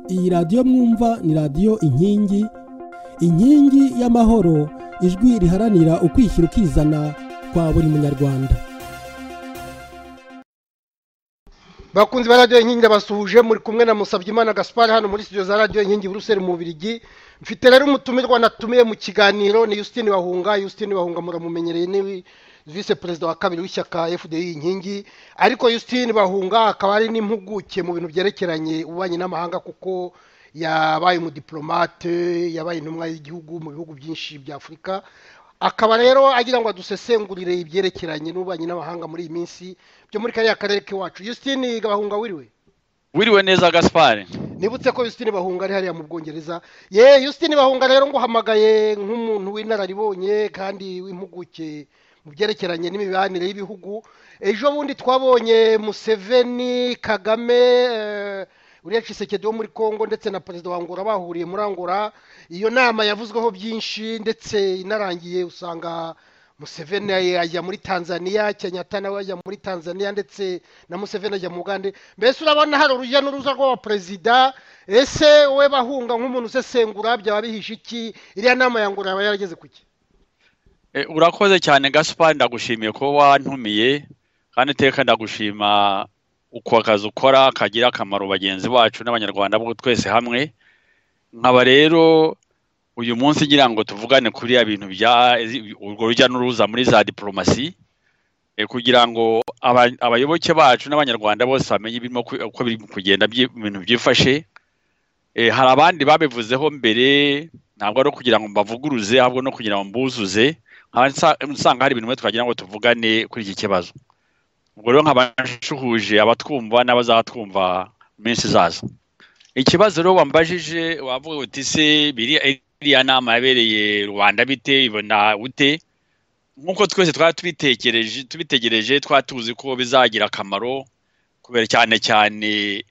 iyi radiyo mwumva ni radiyo inkingi inkingi y'amahoro ijwi riharanira ukwishyira ukizana kwa buri munyarwanda bakunzi ba radiyo inkingi abasuhuje muri kumwe na musabyimana gaspar hano muri studio za radiyo inkingi buruseli mu bubirigi mfite rero umutumirwa natumiye mu kiganiro ni Justine wahunga Justine wahunga muramumenyereye niwe vise perezida wa kabiri w'ishyaka fdi inkingi ariko Justine bahunga akaba ari n'impuguke mu bintu byerekeranye ububanyi n'amahanga kuko yabaye umudiplomate yabaye intumwa y'igihugu mu bihugu byinshi bya afurika akaba rero agira ngo adusesengurire ibyerekeranye n'ububanyi n'amahanga muri iyi minsi byo muri kariya karere k'iwacu Justine bahunga wiriwe wiriwe neza gaspare nibutse ko Justine bahunga ari hariya mu bwongereza ye Justine bahunga rero ngo uhamagaye nk'umuntu w'inararibonye kandi w'impuguke mu byerekeranye n'imibanire y'ibihugu ejo bundi twabonye museveni kagame uriya cisekedi wo muri congo ndetse na perezida wa angola bahuriye muri angola iyo nama yavuzweho byinshi ndetse inarangiye usanga museveni ajya muri tanzania kenyatta nawe ajya muri tanzania ndetse na museveni ajya mu uganda mbese urabona hari urujya n'uruza rw'abaperezida ese we bahunga nk'umuntu usesengura byaba bihishe iki iriya nama ya angola yaba yarageze ku cye urakoze cyane gaspari ndagushimiye ko wantumiye kandi iteka ndagushima uko akazi ukora kagira akamaro bagenzi bacu n'abanyarwanda bo twese hamwe nkaba rero uyu munsi ngira ngo tuvugane kuriya bintu bya urwo rujya n'uruza muri za diporomasi kugira ngo abayoboke bacu n'abanyarwanda bose bamenye ibirimo uko biri kugenda ibintu byifashe hari abandi babivuzeho mbere ntabwo ari ukugira ngo mbavuguruze ahubwo no kugira ngo mbuzuze usanga hari ibintu twagira ngo tuvugane kuri iki kibazo ubwo rero nk'abashuhuje abatwumva n'abazatwumva mu minsi zaza ikibazo rero wambajije wavuga uti se iriya nama yabereye rubanda bite ibona ute nk'uko twese twari tubitekereje tubitegereje twari tuzi ko bizagira akamaro kubera cyane cyane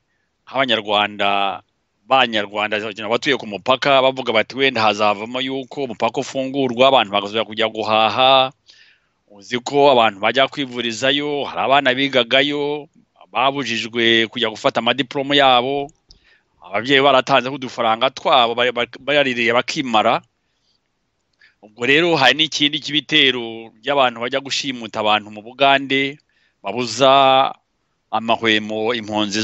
nk'abanyarwanda abanyarwanda batuye ku mupaka bavuga bati wenda hazavamo yuko umupaka ufungurwa abantu bakazajya kujya guhaha uzi ko abantu bajya kwivurizayo hari abana bigagayo babujijwe kujya gufata amadiporomo yabo ababyeyi baratanzeho udufaranga twabo bayaririye bakimara ubwo rero hari n'ikindi cy'ibitero by'abantu bajya gushimuta abantu mu bugande babuza amahwemo impunzi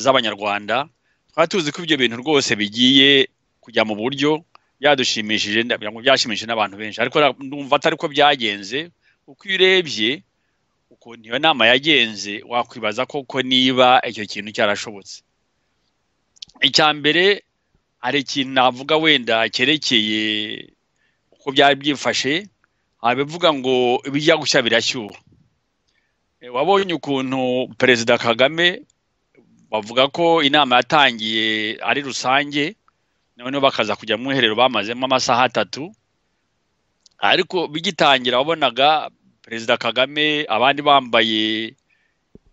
z'abanyarwanda twari tuzi ko ibyo bintu rwose bigiye kujya mu buryo byadushimishije byashimishije n'abantu benshi ariko ndumva atari ko byagenze uko iyo urebye ukuntu iyo nama yagenze wakwibaza koko niba icyo kintu cyarashobotse icya mbere hari ikintu navuga wenda cyerekeye uko byari byifashe abivuga ngo ibijya gushya birashyuha wabonye ukuntu perezida kagame bavuga ko inama yatangiye ari rusange noneho bakaza kujya mu iherero bamazemo amasaha atatu ariko bigitangira wabonaga perezida kagame abandi bambaye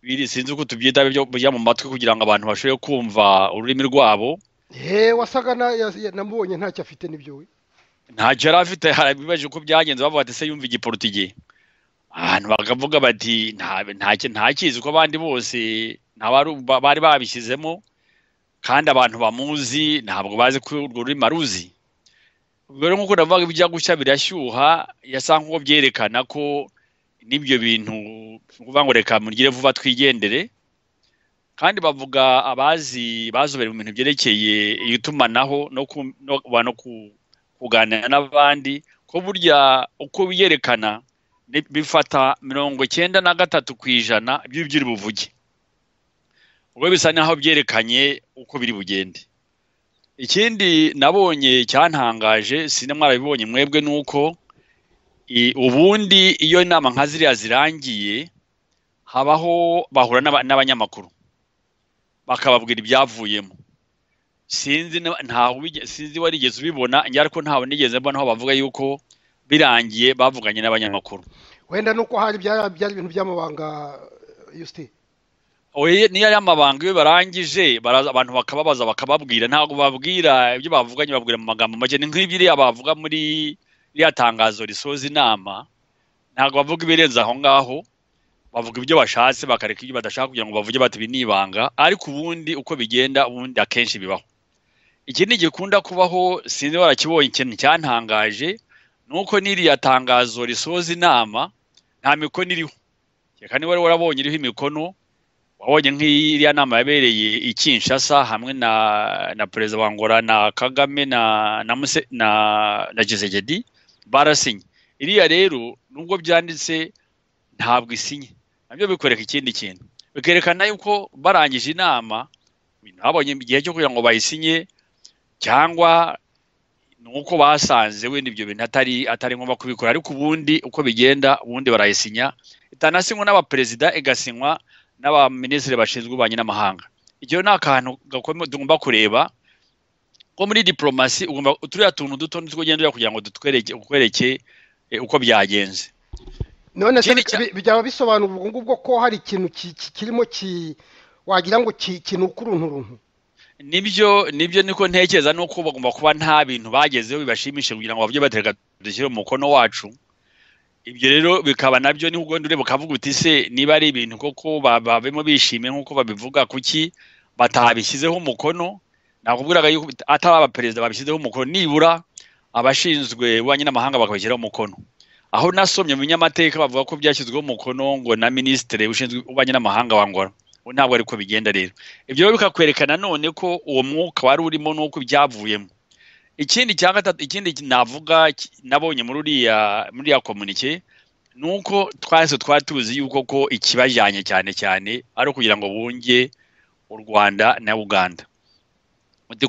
biri sinzi uko tubyita bijya mu matwi kugira ngo abantu bashobore kumva ururimi rwabo wasaga namubonye ntacyo afite n'ibyo we ntacyo yari afite harabibaje uko byagenze bavuga ati se yumva igiporutigi ahantu bakavuga bati ntakizi uko abandi bose bari babishyizemo kandi abantu bamuzi ntabwo bazi ko urwo rurimi aruzi ubwo rero nk'uko navuga ibijya gushya birashyuha yasa nk'uko byerekana ko n'ibyo bintu ukuvuga ngo reka mugire vuba twigendere kandi bavuga abazi bazobere mu bintu byerekeye itumanaho no kuganira n'abandi ko burya uko biyerekana bifata mirongo icyenda na gatatu ku ijana by'ibyo buvuge ubwo bisa n'aho byerekanye uko biri bugende ikindi nabonye cyantangaje sinema mwarabibonye mwebwe ni uko ubundi iyo inama nka ziriya zirangiye habaho bahura n'abanyamakuru bakababwira ibyavuyemo sinzi sinzi warigeze ubibona ariko ntawe nigeze mbona aho bavuga yuko birangiye bavuganye n'abanyamakuru wenda nuko hari byari ibintu by'amabanga yusitine niyo ari amabanga iyo barangije abantu bakababaza bakababwira ntabwo babwira ibyo bavuganye babwira mu magambo make ni nk'ibiriya bavuga muri iriya tangazo risoza inama ntabwo bavuga ibirenze aho ngaho bavuga ibyo bashatse bakareka ibyo badashaka kugira ngo bavuge bati ibi ni ibanga ariko ubundi uko bigenda ubundi akenshi bibaho ikindi gikunda kubaho sinzi warakibonye ikintu cyantangaje ni uko n'iriya tangazo risoza inama nta mikono iriho reka niba wari warabonye iriho imikono wabonye nk'iriya nama yabereye i Kinshasa hamwe na na perezida wa ngora na kagame na na muse na na gisegedi barasinye iriya rero nubwo byanditse ntabwo isinye nabyo bikwereka ikindi kintu bikerekana yuko barangije inama ntabonye igihe cyo kugira ngo bayisinye cyangwa ni uko basanze wenda ibyo bintu atari atari ngombwa kubikora ariko ubundi uko bigenda ubundi barayisinya itanasinywa n'abaperezida igasinywa n'abaminisitiri bashinzwe ububanyi n'amahanga icyo ni akantu tugomba kureba ko muri diporomasi turiya tuntu duto ugenda kugira ngo dutwereke uko byagenze none byaba bisobanura ubwo ngubwo ko hari ikintu kirimo wagira ngo kinuka urunturuntu nibyo nibyo niko ntekereza nuko bagomba kuba nta bintu bagezeho bibashimisha kugira ngo babyo batereka dushyire mu mukono wacu ibyo rero bikaba nabyo niho ugenda ureba ukavuga uti se niba ari ibintu koko babemo bishimye nk'uko babivuga kuki batabishyizeho umukono nakubwiraga yuko atari abaperezida babishyizeho umukono nibura abashinzwe ububanyi n'amahanga bakabishyiraho umukono aho nasomye mu binyamateka bavuga ko byashyizweho umukono ngo na minisitiri ushinzwe ububanyi n'amahanga wangora ntabwo ariko bigenda rero ibyo bikakwerekana none ko uwo mwuka wari urimo n'uko ibyavuyemo ikindi cya gatatu ikindi navuga nabonye muri uriya muri iriya komunike ni uko twese twari tuzi yuko ko ikibajyanye cyane cyane ari ukugira ngo bunge u rwanda na uganda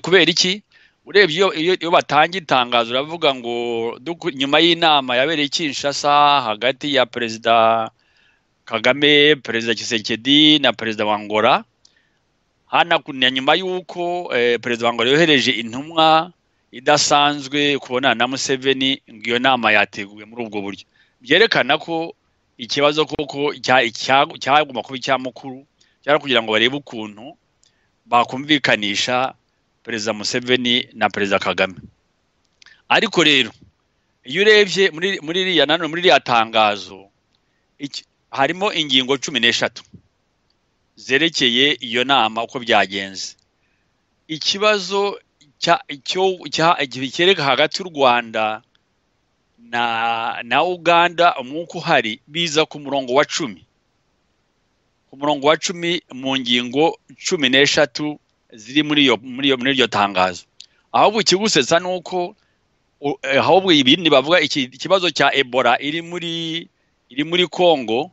kubera iki urebye iyo batangiye itangazo uravuga ngo nyuma y'inama yabereye Kinshasa hagati ya perezida kagame perezida kisekedi na perezida wa ngora hanakunira nyuma y'uko perezida wa ngora yohereje intumwa idasanzwe kubona na museveni ngo iyo nama yateguwe muri ubwo buryo byerekana ko ikibazo koko cyagomba kuba icya mukuru cyangwa kugira ngo barebe ukuntu bakumvikanisha perezida museveni na perezida kagame ariko rero iyo urebye muri iriya nanone muri iriya tangazo harimo ingingo cumi n'eshatu zerekeye iyo nama uko byagenze ikibazo cyereka hagati y'u rwanda na uganda umwuka uhari biza ku murongo wa cumi ku murongo wa cumi mu ngingo cumi n'eshatu ziri muri iryo tangazo ahubwo ikigusetsa ni uko ahubwo ibindi bavuga ikibazo cya ebola iri muri iri muri kongo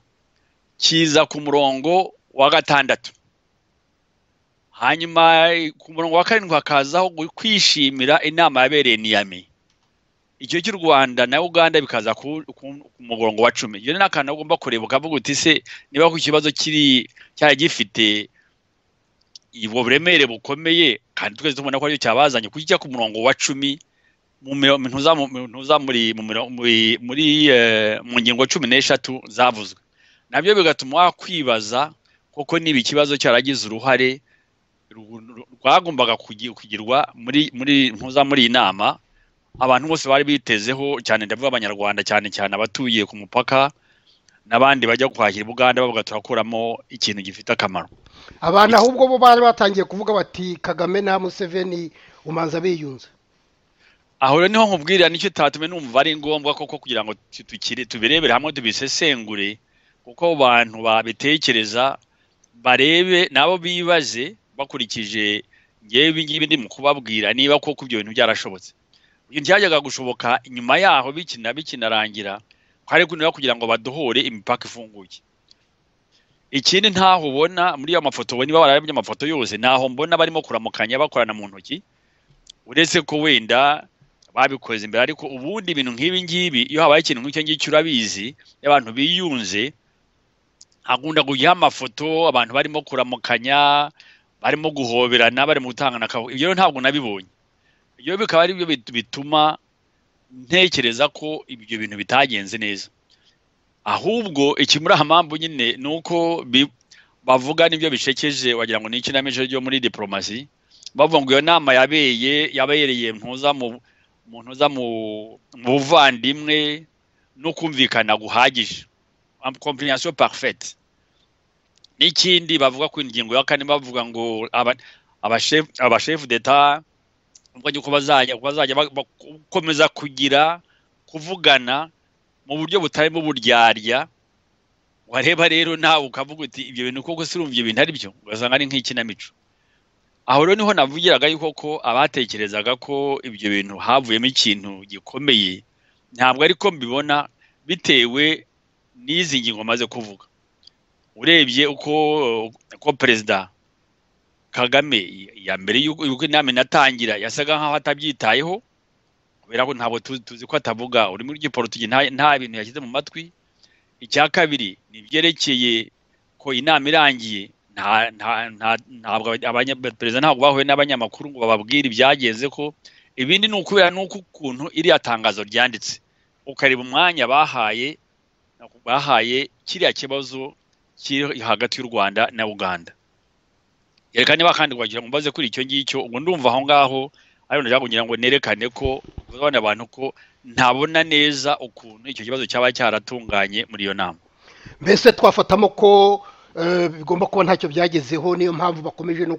kiza ku murongo wa gatandatu hanyuma ku murongo wa karindwi hakazaho kwishimira inama yabereye niyami icyo cy'u rwanda na uganda bikaza ku murongo wa cumi iyo ni akantu ugomba kureba ukavuga uti se niba ku kibazo kiri cyari gifite ubwo buremere bukomeye kandi twese tubona ko aricyo cyabazanye kuko kijya ku murongo wa cumi mu ngingo cumi n'eshatu zavuzwe nabyo bigatuma wakwibaza koko niba ikibazo cyaragize uruhare rwagombaga kugirwa muri iyi nama abantu bose bari bitezeho cyane ndavuga abanyarwanda cyane cyane abatuye ku mupaka n'abandi bajya guhahira ubuganda bavuga turakuramo ikintu gifite akamaro abantu ahubwo bo bari batangiye kuvuga bati kagame na museveni umanza biyunze aho rero niho nkubwirira nicyo tatumye numva ari ngombwa koko kugira ngo tubirebere hamwe tubisesengure kuko bantu babitekereza barebe nabo bibaze bakurikije ngewe ibi ngibi ndi mu kubabwira niba koko ibyo bintu byarashobotse byajyaga gushoboka nyuma yaho bikina bikinarangira hari kunira kugira ngo badohore imipaka ifunguye ikindi ntaho ubona muri ayo mafoto ubona niba bararabye amafoto yose ntaho mbona barimo kuramukanya bakorana mu ntoki uretse ko wenda babikoze imbere ariko ubundi ibintu nk'ibi ngibi iyo habaye ikintu nk'icyo ngicyo urabizi abantu biyunze hakunda kujyaho amafoto abantu barimo kuramukanya barimo guhoberana barimo gutangana akavuyo ibyo ntabwo nabibonye ibyo bikaba ari byo bituma ntekereza ko ibyo bintu bitagenze neza ahubwo ikimuri aha mpamvu nyine ni uko bavuga n'ibyo bishekeje wagira ngo ni ikinamico ryo muri diporomasi bavuga ngo iyo nama yabeye yabereye ntuza mu umuntu uza mu buvandimwe no kumvikana guhagije kompiriyasiyo parufeti n'ikindi bavuga ku ngingo ya kane bavuga ngo abashefu deta ubwo uko bazajya bazajya bakomeza kugira kuvugana mu buryo butarimo uburyarya wareba rero nawe ukavuga uti ibyo bintu koko urumva ibyo bintu ari byo ugasanga ari nk'ikinamico aho rero niho navugiraga yuko ko abatekerezaga ko ibyo bintu havuyemo ikintu gikomeye ntabwo ariko mbibona bitewe n'izi ngingo maze kuvuga urebye uko uko perezida kagame ya mbere y'uko inama inatangira yasaga nk'aho atabyitayeho kubera ko ntabwo tuzi ko atavuga ururimi rw'igiporotigi nta bintu yashyize mu matwi icya kabiri ni ibyerekeye ko inama irangiye ntabwo perezida ntabwo bahuye n'abanyamakuru ngo bababwire ibyagenze ko ibindi ni ukubera n'uko ukuntu iriya tangazo ryanditse ukareba umwanya bahaye bahaye kiriya kibazo kiri hagati y'u rwanda na uganda yerekane bakandi wagira ngo mbaze kuri icyo ngicyo ubwo ndumva aho ngaho ariko ndashaka kugira ngo nerekane ko uzabona abantu ko ntabona neza ukuntu icyo kibazo cyaba cyaratunganye muri iyo nama mbese twafatamo ko bigomba kuba ntacyo byagezeho niyo mpamvu bakomeje no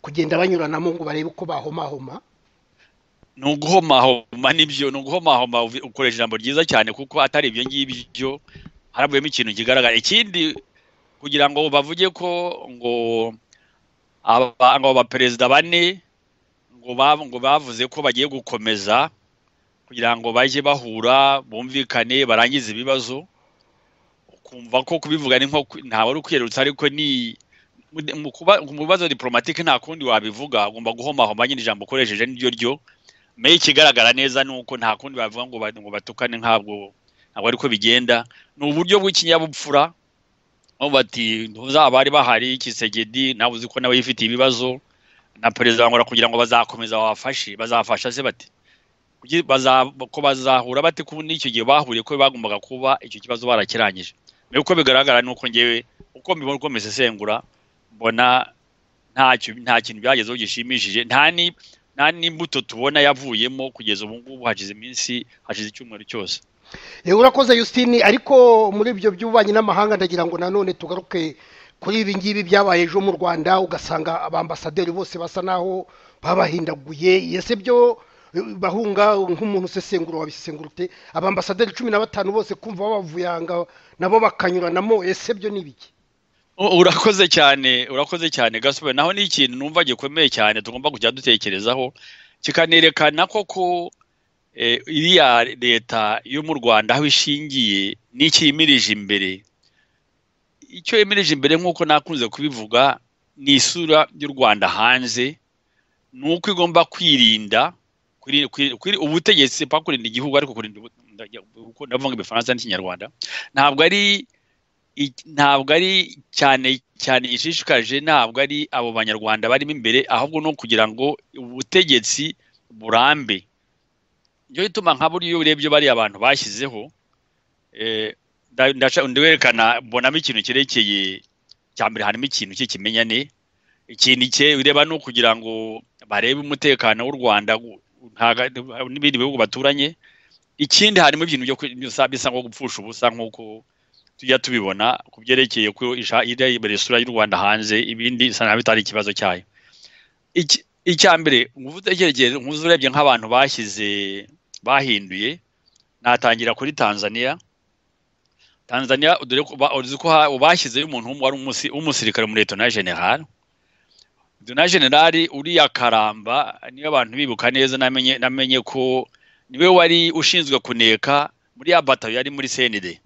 kugenda banyuranamo ngo barebe uko bahomahoma ni uguhomahoma nibyo ni uguhomahoma ukoresha ijambo ryiza cyane kuko atari ibyo ngibyo haravuyemo ikintu kigaragara ikindi kugira ngo bavuge ko ngo abaperezida bane ngo bavuze ko bagiye gukomeza kugira ngo bajye bahura bumvikane barangize ibibazo ukumva ko kubivuga ni nko ntawe uri kwiyerutsa ariko ni mu bibazo diporomatike nta kundi wabivuga ugomba guhomahoma nyine ijambo ukoresheje niryo ryo meye ikigaragara neza ni uko nta kundi babivuga ngo batukane ntabwo ntabwo ariko bigenda ni uburyo bw'ikinyabupfura aho bati ntuzabari bahari kisegedi nawe uzi ko nawe yifitiye ibibazo na perezida bangura kugira ngo bazakomeza babafashe bazafasha se bati ko bazahura bate kubundi icyo gihe bahuriye ko bagombaga kuba icyo kibazo barakirangije mbere uko bigaragara ni uko ngewe uko mbibona uko mbisesengura mbona nta kintu byagezeho gishimishije nta n'imbuto tubona yavuyemo kugeza ubu ngubu hashize iminsi hashize icyumweru cyose yewe urakoze Justine ariko muri ibyo by'ububanyi n'amahanga ndagira ngo nanone tugaruke kuri ibi ngibi byabaye ejo mu rwanda ugasanga abambasaderi bose basa naho babahindaguye ese byo bahunga nk'umuntu usesengura wabisesengura ute abambasaderi cumi na batanu bose kumva babavuyanga nabo bakanyuranamo ese byo ni ibiki urakoze cyane urakoze cyane gasobe naho ni ikintu numva gikomeye cyane tugomba kujya dutekerezaho kikanerekana koko iriya leta yo mu rwanda aho ishingiye n'icyo yimirije imbere icyo yimirije imbere nk'uko nakunze kubivuga ni isura y'u rwanda hanze ni uko igomba kwirinda ubutegetsi kurinda igihugu ariko kurinda ndavuga ibifaransa n'ikinyarwanda ntabwo ari ntabwo ari cyane cyane gishishikaje ntabwo ari abo banyarwanda barimo imbere ahubwo ni ukugira ngo ubutegetsi burambe ibyo bituma nka buriya iyo urebye bariya abantu bashyizeho werekana mbonamo ikintu cyerekeye cya mbere harimo ikintu cy'ikimenyane ikindi cye ureba ni ukugira ngo barebe umutekano w'u rwanda n'ibindi bihugu baturanye ikindi harimo ibintu bisa nko gupfusha ubusa nk'uko tujya tubibona ku byerekeye ko isura y'u rwanda hanze ibindi bisa naho bitari ikibazo cyayo icya mbere nkuze urebye nk'abantu bashyize bahinduye natangira kuri tanzania tanzania uzi ko bashyizeyo umuntu wari umusirikare muri leta na general na generali uriya karamba niyo abantu bibuka neza namenye ko niwe wari ushinzwe kuneka muri ya batayo yari muri senide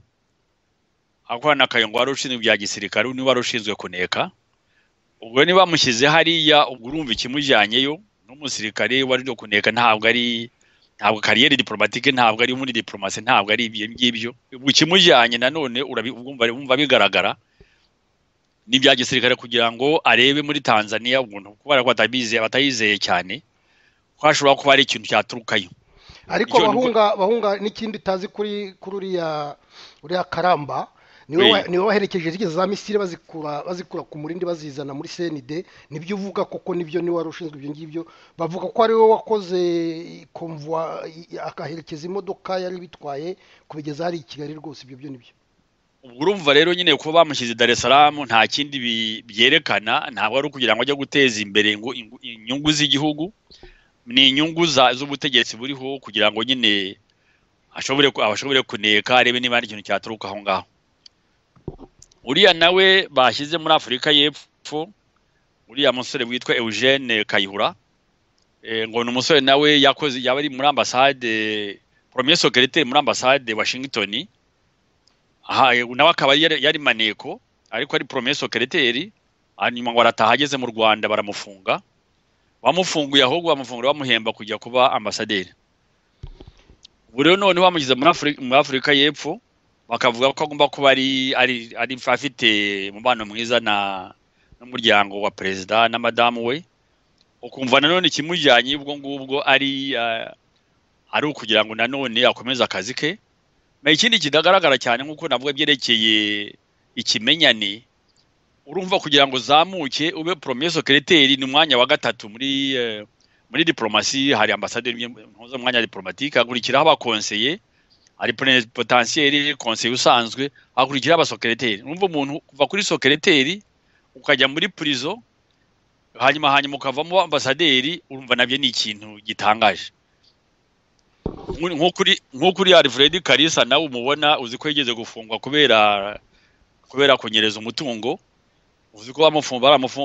akorana akayungu wari ushinzwe ibya gisirikare niwe wari ushinzwe kuneka ubwo niba bamushyize hariya urumva ikimujyanyeyo n'umusirikare wari uri kuneka ntabwo ari ntabwo kariyeri diporomatike ntabwo ari muri diporomasi ntabwo ari ibyo ngibyo ikimujyanye nanone urabumva bigaragara n'ibya gisirikare kugira ngo arebe muri tanzania umuntu kubera ko batayizeye cyane ko hashobora kuba hari ikintu cyaturukayo ariko bahunga bahunga n'ikindi utazi kuri kuri uriya karamba niwe waherekeje zigeze za misiri bazikura bazikura ku murindi bazizana muri senide nibyo uvuga koko nibyo niwe wari ushinzwe ibyo ngibyo bavuga ko ari we wakoze komvuwa akaherekeza imodoka yari bitwaye kubigeza hari i kigali rwose ibyo byo nibyo ubwo urumva rero nyine kuba bamushyize Dar es Salaam nta kindi byerekana ntabwo ari ukugira ngo ajye guteza imbere inyungu z'igihugu ni inyungu z'ubutegetsi buriho kugira ngo nyine ashobore kuneka arebe niba hari ikintu cyaturuka aho ngaho uriya nawe bashyize muri afurika y'epfo uriya musore witwa eugene kayihura ngo ni umusore nawe yakoze yaba ari muri ambasade poromiye sokeriteri muri ambasade washington nawe akaba yari maneko ariko ari poromiye sokeriteri hanyuma ngo arataha ageze mu rwanda baramufunga bamufunguye ahubwo bamufunga bamuhemba kujya kuba ambasaderi ubu rero noneho bamugize muri afurika y'epfo bakavuga ko agomba kuba ari afite umubano mwiza n'umuryango wa perezida na madamu we ukumva nanone ikimujyanye ubwo ngubwo ari ari ukugira ngo nanone akomeze akazi ke ikindi kidagaragara cyane nk'uko navuga byerekeye ikimenyane urumva kugira ngo uzamuke ube poromiye sokeriteri ni umwanya wa gatatu muri muri diporomasi hari ambasaderi mpuza umwanya wa diporomatike hakurikiraho abakonseye hari potensiyeri konseye usanzwe hakurikiraho abasokeriteri urumva umuntu kuva kuri sokeriteri ukajya muri purizo hanyuma hanyuma ukavamo ambasaderi urumva nabyo ni ikintu gitangaje nk'ukuri hari fred karisa nawe umubona uzi ko yigeze gufungwa kubera kubera kunyereza umutungo uzi ko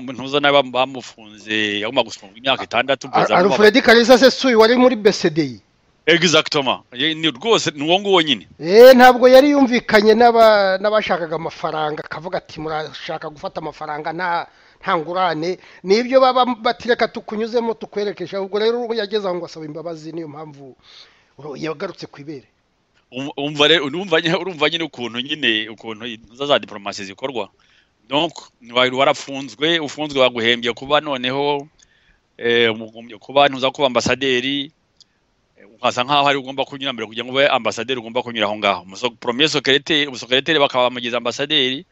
ntuza nawe bamufunze yagomba gufungwa imyaka itandatu alfred karisa se suyi wari muri besede egizagitoma ni rwose ni uwo nguwo nyine ntabwo yari yumvikanye n'abashakaga amafaranga akavuga ati murashaka gufata amafaranga nta ngurane n'ibyo baba batireka tukunyuzemo tukwerekesha ubwo rero yageze aho ngo asaba imbabazi niyo mpamvu yagarutse ku ibere urumva nyine ukuntu nyine ukuntu za diporomasi zikorwa warafunzwe ufunzwe baguhembye kuba noneho kuba ntuza kuba ambasaderi ukasa nkaho ari ugomba kunyura mbere kugira ngo ube ambasaderi ugomba kunyura aho ngaho poromiye sokereteri bakaba bamugize ambasaderi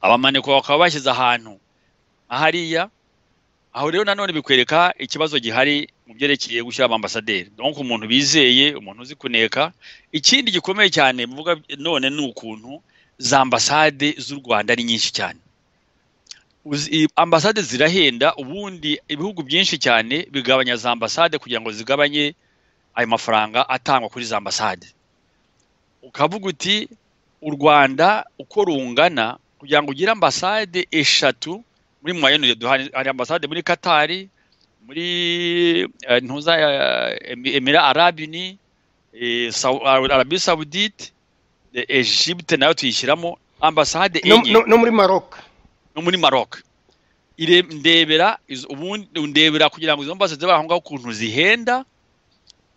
abamaneko bakaba bashyize ahantu ahariya aho rero nanone bikwereka ikibazo gihari mu byerekeye gushyira abambasaderi donc umuntu bizeye umuntu uzi kuneka ikindi gikomeye cyane mvuga none ni ukuntu za ambasade z'u rwanda ni nyinshi cyane ambasade zirahenda ubundi ibihugu byinshi cyane bigabanya za ambasade kugira ngo zigabanye ayo mafaranga atangwa kuri za ambasade ukavuga uti u rwanda uko rungana kugira ngo ugire ambasade eshatu muri mwayene duhari hari ambasade muri katari muri ntuza emira arabini arabi sawudite Egypte nayo tuyishyiramo ambasade enye no muri maroc no muri maroc ndebera ndebera kugira ngo izo mbasade bari aho ngaho ukuntu zihenda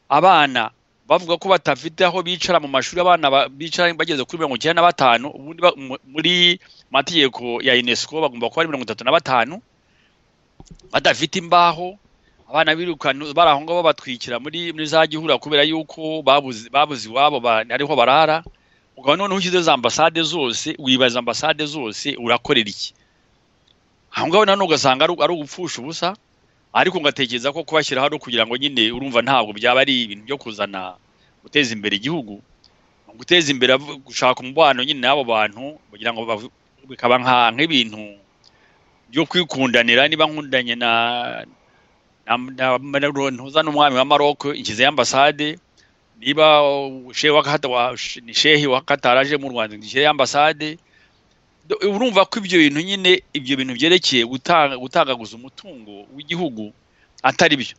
abana bavuga ko batafite aho bicara mu mashuri abana bicara bageze kuri mirongo icyenda na batanu ubundi muri mategeko ya unesco bagomba kuba ari mirongo itatu na batanu badafite imbaho abana birukana bari aho ngaho babatwikira muri za gihura kubera yuko babuze iwabo ariho barara ukaba noneho ushyize za ambasade zose wibaza ambasade zose urakorera iki aho ngaho nanone ugasanga ari ugupfusha ubusa ariko ugatekereza ko kubashyiraho ari ukugira ngo nyine urumva ntabwo byaba ari ibintu byo kuzana guteza imbere igihugu guteza imbere gushaka umubano nyine n'abo bantu kugira ngo bikaba nk'ibintu byo kwikundanira niba nkundanye na ntuza n'umwami wa maroko ishyizeho ambasade niba shehi wa katari aje mu rwanda ngishyire ambasade urumva ko ibyo bintu nyine ibyo bintu byerekeye gutagaguza umutungo w'igihugu atari byo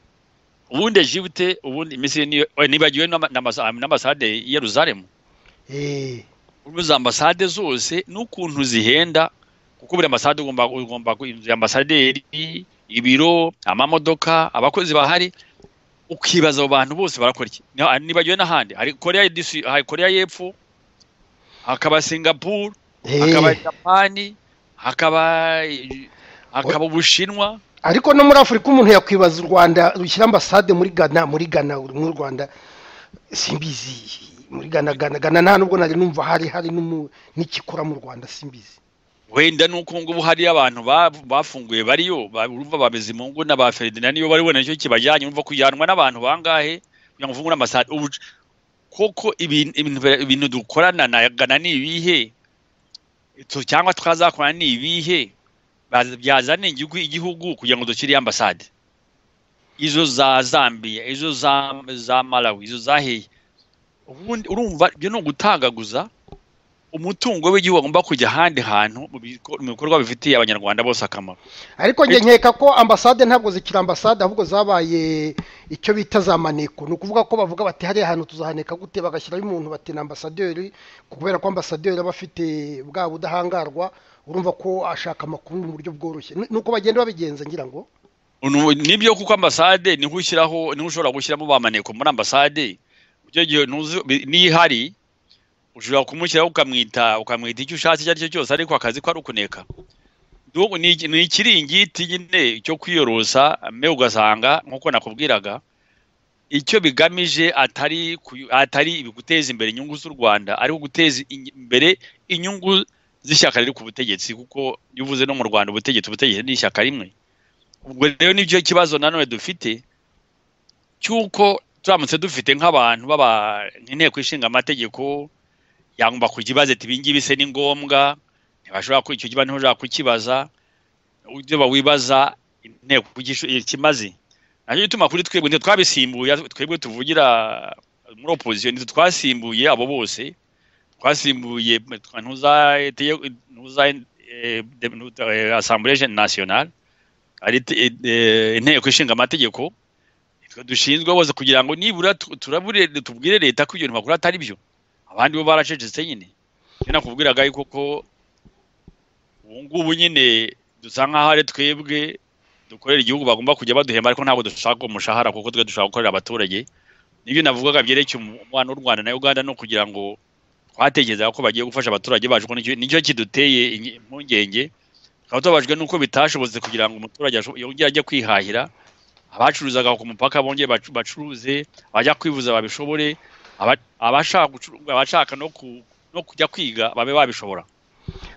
ubundi egipte ubundi imisiri nibagiwe n'ambasade ya ruzaremu za ambasade zose n'ukuntu zihenda kuko buri ambasade ugomba inzu ya ambasaderi ibiro amamodoka abakozi bahari ukibaza abo bantu bose barakora iki ntibagiwe n'ahandi hari koreya y'epfo hakaba singapuru hakaba japani hakaba hakaba ubushinwa ariko no muri afurika umuntu yakwibaza u rwanda rushyira ambasade muri gana muri gana mu rwanda simbizi muri gana gana gana nta nubwo nari numva hari hari n'ikikora mu rwanda simbizi wenda ni uko ngubu hariyo abantu bafunguye bariyo urumva bameze mungu na ba ferdinand niyo bari bubona nicyo kibajyanye urumva kujyanwa n'abantu bangahe kugira ngo ufungure amasahani koko ibintu dukorana na gana ni ibihe cyangwa twazakorana ni ibihe byazana igihugu kugira ngo dushyire ambasade izo za zambia izo za za malawi izo zahiye ubundi urumva ibyo ni ugutagaguza umutungo w'igihugu agomba kujya ahandi hantu mu biko- mu bikorwa bifitiye abanyarwanda bose akamaro ariko njye nkeka ko ambasade ntabwo zikiri ambasade ahubwo zabaye icyo bita za maneko ni ukuvuga ko bavuga bati hariya hantu tuzahaneka gute bagashyiraho umuntu bati ni ambasaderi kubera ko ambasaderi aba afite bwa budahangarwa urumva ko ashaka amakuru mu buryo bworoshye Ni- ni uko bagenda babigenza ngira ngo Nu- nibyo kuko ambasade niho ushyiraho niho ushobora gushyiramo ba maneko muri ambasade icyo gihe ntuzi bi- niyo ihari ushobora kumushyiraho ukamwita ukamwita icyo ushatse icyo ari cyo cyose ariko akazi ko ari ukuneka Ndumva ni iki- ni ikiringiti nyine cyo kwiyorosa mbe ugasanga nk'uko nakubwiraga icyo bigamije atari kuyu- atari guteza imbere inyungu z'u rwanda ariko guteza iny- imbere inyungu z'ishyaka riri ku butegetsi kuko iyo uvuze no mu rwanda ubutegetsi ubutegetsi ni ishyaka rimwe ubwo rero nibyo kibazo nanone dufite cy'uko turamutse dufite nk'abantu baba inteko ishinga amategeko yagomba kujya ibaza ati ibingibi se ni ngombwa ntibashobora ku- icyo kibazo ntibashobora kukibaza ibyo bawibaza inteko igisho- ikimaze nacyo gituma kuri twebwe nitwe twabisimbuye twebwe tuvugira muri opozisiyo nitwe twasimbuye abo bose twasimbuye twa- ntuza teye- ntuza eh, de- ntuza- eh, asambure nasiyonale ari te- eh, eh, inteko ishinga amategeko nitwe dushinzwe bose kugira ngo nibura tu- turabure tubwire leta ko ibyo makuru atari byo abandi bo baracecetse nyine rero nakubwiraga yuko ko ubu ngubu nyine dusa nk'aho ari twebwe dukorera igihugu bagomba kujya baduhemba ariko ntabwo dushaka umushahara kuko twe dushaka gukorera abaturage nibyo navugaga byerekeye umubano w'u rwanda na uganda no kugira ngo twatekerezaga ko bagiye gufasha abaturage bacu kuko nicyo- nicyo kiduteye inyi- impungenge tukaba tubabajwe n'uko bitashobotse kugira ngo umuturage asho- yongere ajye kwihahira abacuruzaga ku mupaka bongere bacu- bacuruze abajya kwivuza babishobore aba- abashaka gucu- abashaka no ku- no kujya kwiga babe babishobora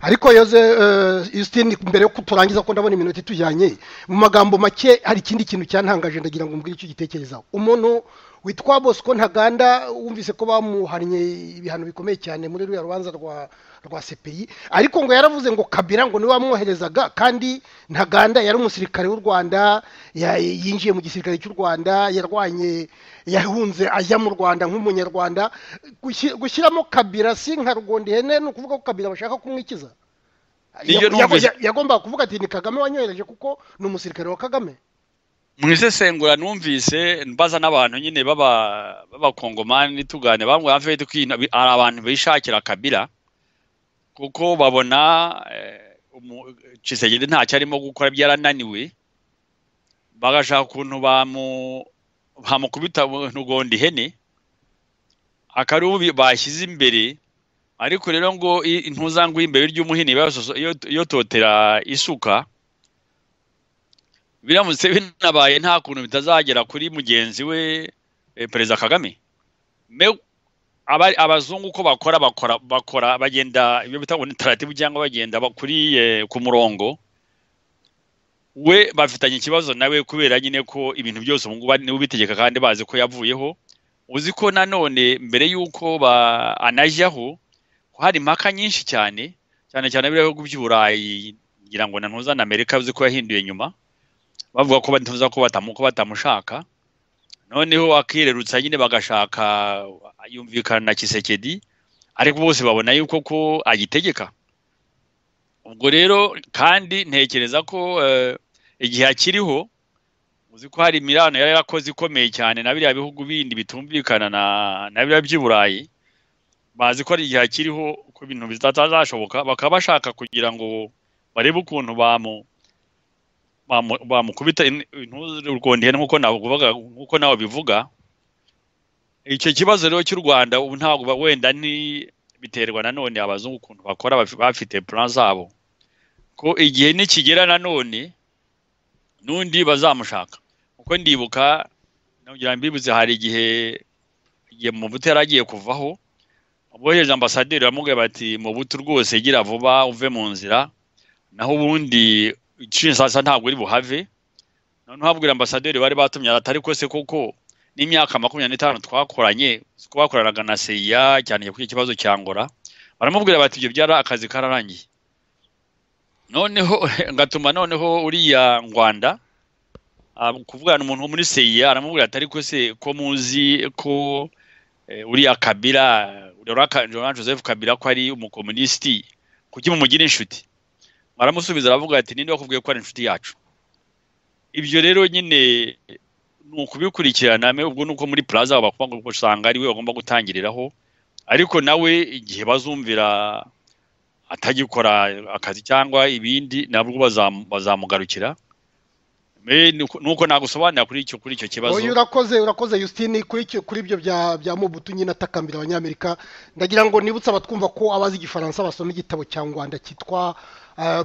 ariko yoze eh, Justine mbere yo kuturangiza ko ndabona iminota itujyanye mu magambo make hari ikindi kintu cyantangaje ndagira ngo mbwire icyo gitekerezaho umuntu witwa Bosco Ntaganda wumvise ko bamuhannye ibihano bikomeye cyane muri ruriya rubanza rwa rwa CPI ariko ngo yaravuze ngo Kabila ngo niwe wamwoherezaga kandi Ntaganda yari umusirikare w'u Rwanda ya- yinjiye mu gisirikare cy'u Rwanda yarwanye yahunze ajya mu Rwanda nk'umunyarwanda Gushi- gushyiramo Kabila si nka Rugondihene ni ukuvuga ko Kabila bashaka kumwikiza Nibyo Ya- yago- numvise. ya- yagombaga kuvuga ati ni Kagame wanyohereje kuko ni umusirikare wa Kagame mu isesengura numvise mbaza n'abantu nyine baba b'abakongomani tugane bamwe hafi yo kwina bi- hari abantu bishakira kabila kuko babona eh, umu- Tshisekedi ntacyo arimo gukora byarananiwe bagashaka ukuntu bamu bamukubita ntugondi ihene akari ubu bashyize imbere ariko rero ngo i- intuzangu y'imbere ry'umuhini basoso- iyo- iyo totera isuka biramutse binabaye nta kuntu bitazagera kuri mugenzi we eh, perezida kagame Me- aba- abazungu uko bakora bakora bakora bagenda ibyo bita ngo ni taratibu cyangwa bagenda ba- kuri eh, ku murongo we bafitanye ikibazo nawe kubera nyine ko ibintu byose ubu ngubu ari- niwe ubitegeka kandi bazi ko yavuyeho uzi ko nanone mbere y'uko ba- anajyaho ko hari impaka nyinshi cyane cyane cyane biriya bihugu by'uburayi ngira ngo na ntuza na amerika uzi ko yahinduye nyuma bavuga ko batuza ko batamu ko batamushaka noneho akirerutsa nyine bagashaka yumvikana na kisekedi ariko bose babona yuko ko agitegeka ubwo rero kandi ntekereza ko eh, igihe akiriho uzi ko hari imirano yari yarakoze ikomeye cyane na biriya bihugu bindi bitumvikana na na biriya by'i burayi bazi ko hari igihe akiriho ko ibintu bitazashoboka bakaba bashaka kugira ngo barebe ukuntu bamu bamu- bamukubita in- intuzi urwondihene nk'uko navugaga nk'uko nawe bivuga icyo kibazo rero cy'u rwanda ubu ntabwo ba- wenda ni biterwa nanone abazungu ukuntu bakora bafi- bafite plan zabo ko igihe nikigera nanone n'undi bazamushaka kuko ndibuka nongera mbibutse hari igihe igihe mubuto yari agiye kuvaho abohereje ambasaderi bamubwira bati mubuto rwose gira vuba uve mu nzira naho ubundi inshinzasa ntabwo uri buhave noneho abwira ambasaderi bari batumye atari ko se koko n'imyaka makumyabiri n'itanu twakoranye ko bakoranaga na seya cyane kuri iki kibazo cya ngora baramubwira bati ibyo byari akazi kararangiye noneho ngatuma noneho uriya ngwanda kuvugana umuntu wo muri seya aramubwira ati ariko se ko muzi ko uriya kabira uriya joseph kabira ko ari umukomunisiti kuki mumugira inshuti aramusubiza aravuga ati ninde wakubwiye ko ari inshuti yacu ibyo rero nyine ni ukubikurikirana ubwo ni uko muri plaza bakubwira usanga ari we bagomba gutangiriraho ariko nawe igihe bazumvira atagikora akazi cyangwa ibindi nabwo bazamugarukira nuko nagusobanurira kuri icyo kuri icyo kibazo urakoze urakoze Justine kuri ibyo bya mubutu nyine atakambira abanyamerika ndagira ngo nibutse abatwumva ko abazi igifaransa basoma igitabo cya rwanda cyitwa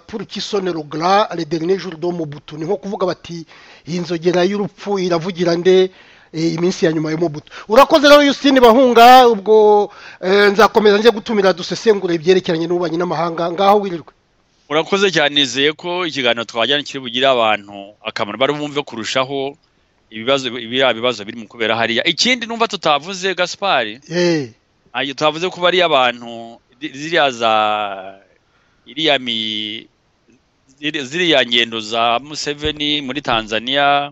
purukisonelogara rederinejuru do mubutu ni nko kuvuga bati iyi nzogera y'urupfu iravugira nde iminsi ya nyuma ya mubutu urakoze rero Justine bahunga ubwo nzakomeza njye gutumira dusesengura ibyerekeranye n'ububanyi n'amahanga ngaho wirirwe urakoze cyane nizeye ko ikiganiro twajyana kiri bugire abantu akamaro bari bumve kurushaho ibibazo biriya bibazo biri mu kubera hariya ikindi numva tutavuze gaspari tutavuze kuba ari abantu ziriya za iriya mi ziriya ngendo za museveni muri tanzania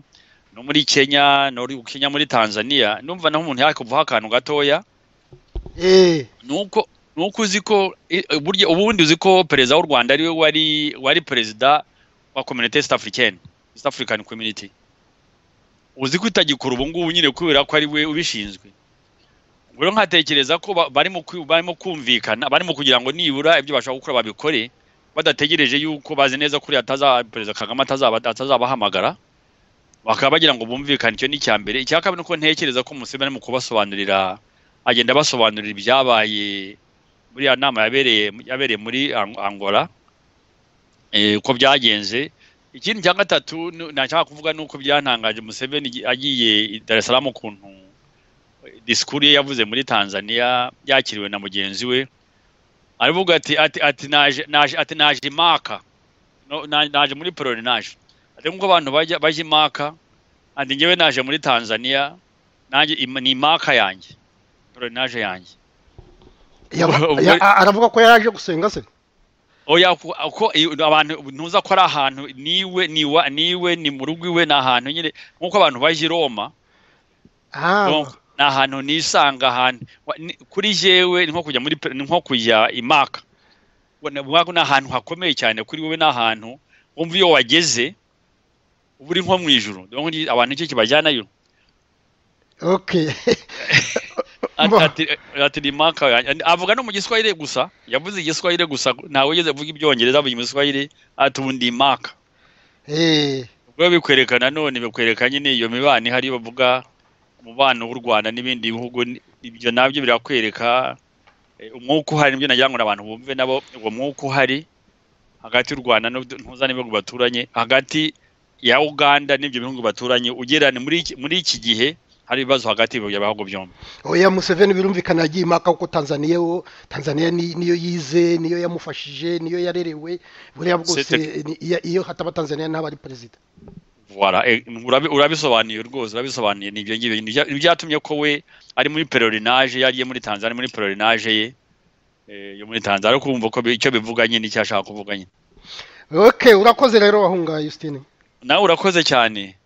no muri kenya no kenya muri tanzania numva naho umuntu yakuvaho akantu gatoya nuko nuko uzi ko burya ubundi uzi ko perezida w'u rwanda ariwe wari wari perezida wa community east african east african community uzi ko itagikora ubu ngubu nyine kubera ko ari we ubishinzwe rero nkatekereza ko barimo barimo kumvikana barimo kugira ngo nibura ibyo bashaka gukora babikore badategereje yuko bazi neza kuri perezida kagame atazabahamagara bakaba bagira ngo bumvikane icyo ni icya mbere icya kabiri ni uko ntekereza ko museveni arimo kubasobanurira agenda basobanurira ibyabaye muri ya nama yabereye yabereye muri angola uko byagenze ikindi cya gatatu ntashaka kuvuga ni uko byantangaje museveni agiye dar es salaam ukuntu disikuru ye yavuze muri tanzania yakiriwe na mugenzi we aravuga ati ati ati naje imaka naje muri poronaje ati nk'uko abantu bajya imaka ati ngewe naje muri tanzania nanjye ni imaka yanjye poronaje yanjye aravuga ko yaraje gusenga se oya ko abantu ntuza ko ari ahantu niwe niwa niwe ni mu rugo iwe ni ahantu nyine nk'uko abantu baje i roma ni ahantu nisanga ahantu kuri jewe ni nko kujya muri ni nko kujya imaka ni ahantu hakomeye cyane kuri wowe ni ahantu wumva iyo wageze uba uri nko mu ijoro abantu nicyo kibajyanayo avuga no mu giswahili gusa yavuze igiswahili gusa ntawe ugeze avuga ibyongereza avuga igiswahili atundi maka ubwo bikwereka nanone bikwereka nyine iyo mibano ihari bavuga umubano w'u rwanda n'ibindi bihugu ibyo nabyo birakwereka umwuka uhari nibyo nagira ngo abantu bumve nabo uwo mwuka uhari hagati y'u rwanda ntuza n'ibihugu baturanye hagati ya uganda n'ibyo bihugu baturanye ugereranye muri iki gihe hari ibibazo hagati bihugu byombi oya museveni birumvikana yagiye imaka kuko tanzaniya tanzaniya niyo yize niyo yamufashije niyo yarerewe buriya bwose iyo hataba tanzaniya ntaba ari perezida urabisobanuye rwose urabisobanuye ni ibyo ngibyo byatumye ko we ari muri perorinaje yagiye muri tanzaniya muri perorinaje ye yo muri tanzaniya ariko wumva ko icyo bivuga nyine icyo ashaka kuvuga nyine ok urakoze rero wahunga Justine nawe urakoze cyane